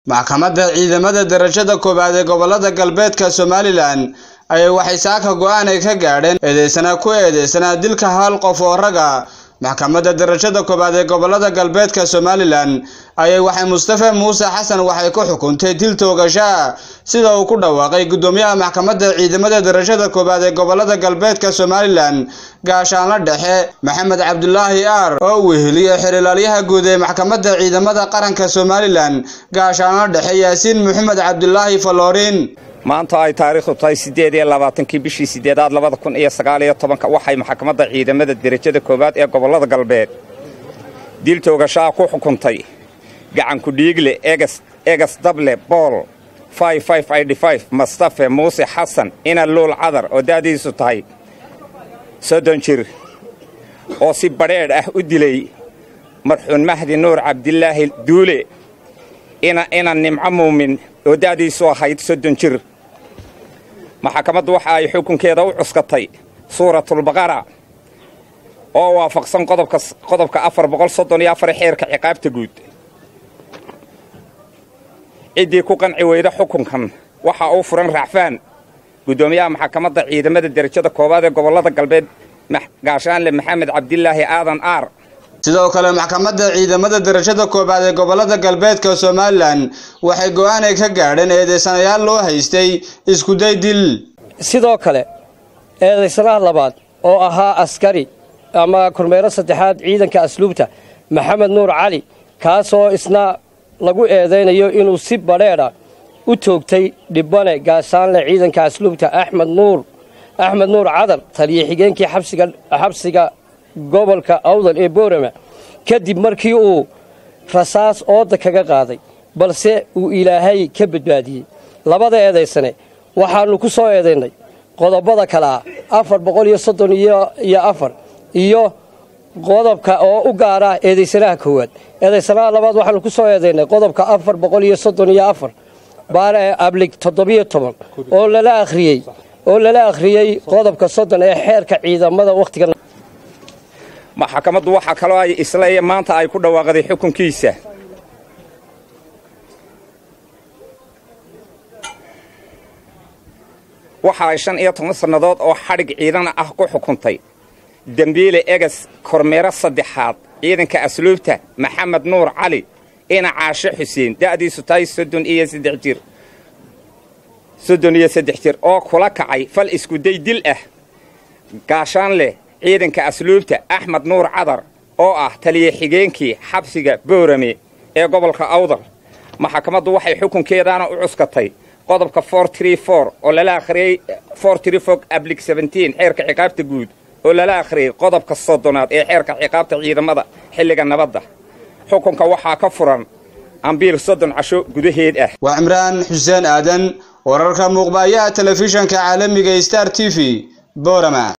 maxkamadda ciidamada darajada koowaad ee gobolada galbeedka somalilan ayay waxay saaka go-aan ay ka gaadheen eedeysanaa ku eedeysanaa dilka hal qof oo raga maxkamadda darajada koowaad ee gobolada galbeedka somalilan ayay waxay mustafa muuse xasan waxay ku xukuntay dil toogashaa sida uu ku dhawaaqay guddoomiyaha maxkamadda ciidamada darajada koowaad ee gobolada galbeedka somalilan gaashaanla dhexe maxamed cabdulaahi aar oo weheliyey xerilaalyaha guud ee maxkamadda ciidamada qaranka somalilan gaashaanla dhexe yaasiin maxamed cabdulaahi faloorin maanta ay taariikhdu tahay siddeed iyo labaatankii bishii siddeedaad labada kun iyo sagaal iyo tobanka waxay maxkamadda ciidamada derajada koowaad ee gobollada galbeed dil toogashaa ku xukuntay gacanku dhiigle egas egas dable bool mustafe muuse xasan ina luul cadar oo da'diisu tahay soddon jir oo si badheedh ah u dilay marxuun mahdi nuur cabdilaahi duule ina nimco muumin oo da'diisu ahayd soddon jir maxkamaddu waxa ay xukunkeeda u cuskatay suuratulbaqara oo waafaqsan qodobka afar boqol soddon iyo afar xeerka ciqaabta guud ciddii ku qanci weyda xukunkan waxa uu furan racfaan guddoomiyaha maxkamadda ciidamada derajada koowaad ee gobollada galbeed gaashaanle maxamed cabdilaahi aadan aar sidoo kale maxkamadda ciidamada darajada koowaad ee gobolada galbeedka somalilan waxay go-aan ay ka gaadheen eedeysanayaal loo haystay iskuday dil sidoo kale eedaysanaha labaad oo ahaa askari ama kormeero saddexaad ciidanka asluubta maxamed nuur cali kaasoo isna lagu eedaynayo inuu si badheedha u toogtay dhibane gaashaanle ciidanka asluubta axmed nuur axmed nuur cadar taliyo xigeenkii xabsiga gobolka awdal ee boorama kadib markii uu rasaas ooda kaga qaaday balse uu ilaahay ka badbaadiyey labada eedaysane waxaannu ku soo eedaynay qodobada kale ah afar boqol iyo soddon iyo afar iyo qodobka oo u gaara eedaysanaha koowaad eedaysanaha labaad waxaannu ku soo eedaynay qodobka afar boqol iyo soddon iyo afar baare ablig toddobiyo toban oo lala akhriyey oo lala akhriyey qodobka soddon ee xeerka ciidamada wakhtiga maxkamaddu waxaa kaloo ay isla iyo maanta ay ku dhawaaqday xukunkiisa waxa ay shan iyo toban sannadood oo xadhig ciidan ah ku xukuntay dembiile egas kormeero saddexaad ciidanka asluubta maxamed nuur cali ina caashe xuseen da'diisu tahay soddon iyo saddex jir soddon iyo saddex jir oo kula kacay fal iskuday dil ah gaashaan leh ciidanka asluubta axmed nuur cadar oo ah taliya xigeenkii xabsiga boorame ee gobolka awdal maxkamaddu waxay xukunkeedaana u cuskatay qodobka oo lala akhriyey ablig xeerka ciqaabta guud oo lala akhriyey qodobka soddonaad ee xeerka ciqaabta ciidamada xilliga nabadda xukunka waxaa ka furan ambiir soddon casho gudaheed ah waa cimraan xuseen aadan wararka muuqbaayaha telefishanka caalamiga star t v boorama